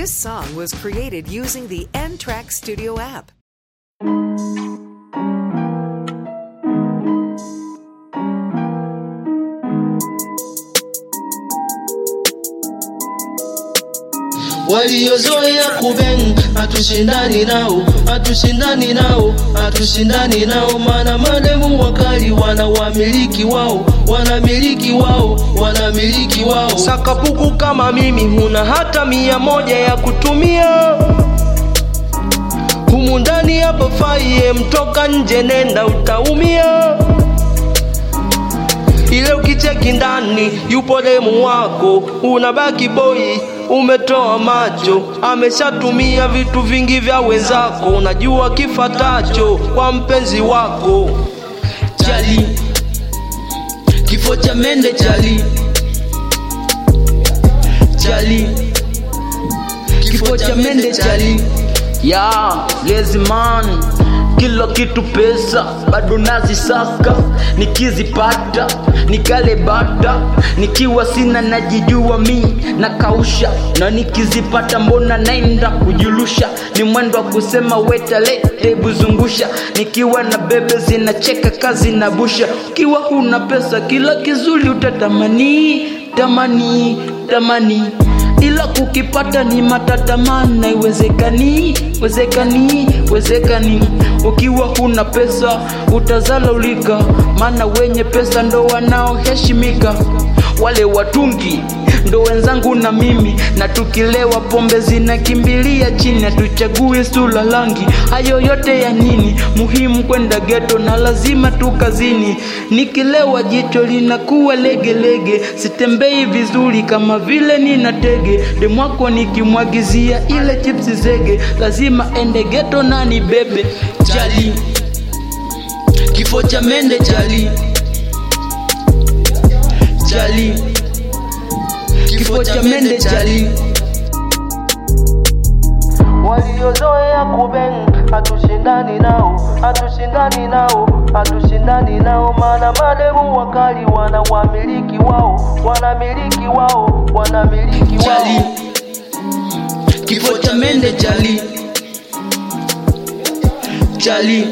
This song was created using the N Track Studio app. waliozoea kubeng hatushindani nao hatushindani nao hatushindani nao maana mademu wakali wana wamiliki wao wanamiliki wao wanamiliki wao sakapuku kama mimi huna hata mia moja ya kutumia humu ndani hapa faiye mtoka nje nenda utaumia ile ukicheki ndani yupo demu wako unabaki boi umetoa macho ameshatumia vitu vingi vya wenzako unajua kifatacho kwa mpenzi wako chali kifo cha mende chali chali kifo cha mende chali ya lazy man kila kitu pesa bado nazisaka nikizipata nikale bata nikiwa sina najijua mi nakausha na nikizipata mbona naenda kujulusha ni mwendo wa kusema wetalete buzungusha nikiwa na bebe zinacheka kazi na busha ukiwa huna pesa kila kizuri utatamani tamani tamani ila kukipata ni matatamana iwezekani wezekani wezekani ukiwa huna pesa utazalaulika maana wenye pesa ndo wanaoheshimika wale watungi ndo wenzangu na mimi na tukilewa pombe zinakimbilia chini hatuchagui sula langi hayo yote ya nini muhimu kwenda geto na lazima tu kazini nikilewa jicho linakuwa legelege sitembei vizuri kama vile nina tege demwako nikimwagizia ile chipsi zege lazima ende geto na ni bebe chali kifo cha mende chali chali kifo cha mende chali waliozoea kubeng hatushindani nao hatushindani nao hatushindani nao maana mademu wakali wana wamiliki wao wanamiliki wao wanamiliki chali wao kifo cha mende chali chali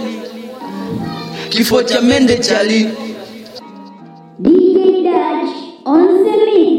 kifo cha mende chali DJ Dutch on the mix.